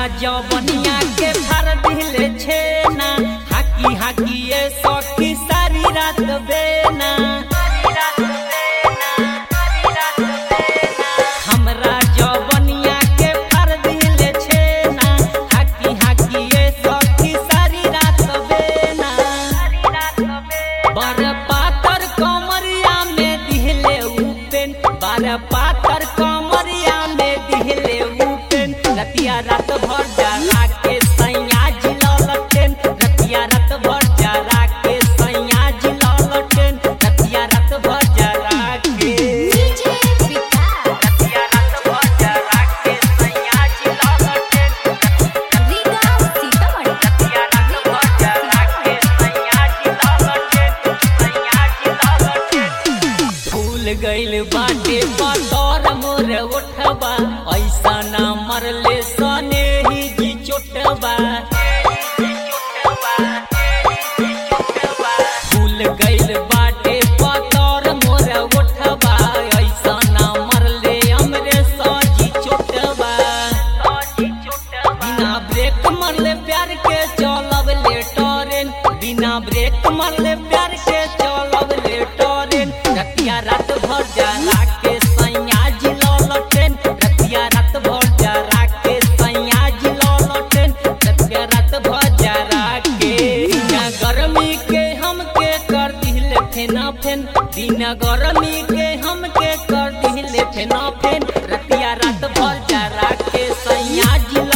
जवनिया के भर दिले छेना हाकी हाकी ये सखी सारी रात बेना हमरा जवनिया के भर दिले छेना हाकी हाकी ये सखी सारी रात बेना बार पातर कमरिया में दिहले उपेन बार पातर कमरिया में दिहले उपेन रतिया रात भर जरा के सैया जिललटेन रतिया रात भर जरा के सैया जिललटेन रतिया रात भर जरा के डीजे विकास रतिया रात भर जरा के सैया जिललटेन रीगा सीतामढ़ी रतिया रात भर जरा के सैया जिललटेन सैया जिललटेन फूल गइल बाटे बतौर मोर उठबा ऐसा ना मरले सने ही जी चोटबा फूल गइल बाटे बतौर मोर उठबा ऐसा ना मरले हमरे सजी चोटबा बिना ब्रेक मरले प्यार के चलब ले टरेन बिना ब्रेक मरले प्यार के चलब ले टरेन रतिया रात भर जरा के सैया जिललटेन रतिया रात भर जरा के सैया जिललटेन रतिया रात भर जरा के बिना गर्मी के हमके कर दिले फेना फेन बिना गर्मी के हमके कर दिले फेना फेन रतिया रात भर जरा के सैया जिल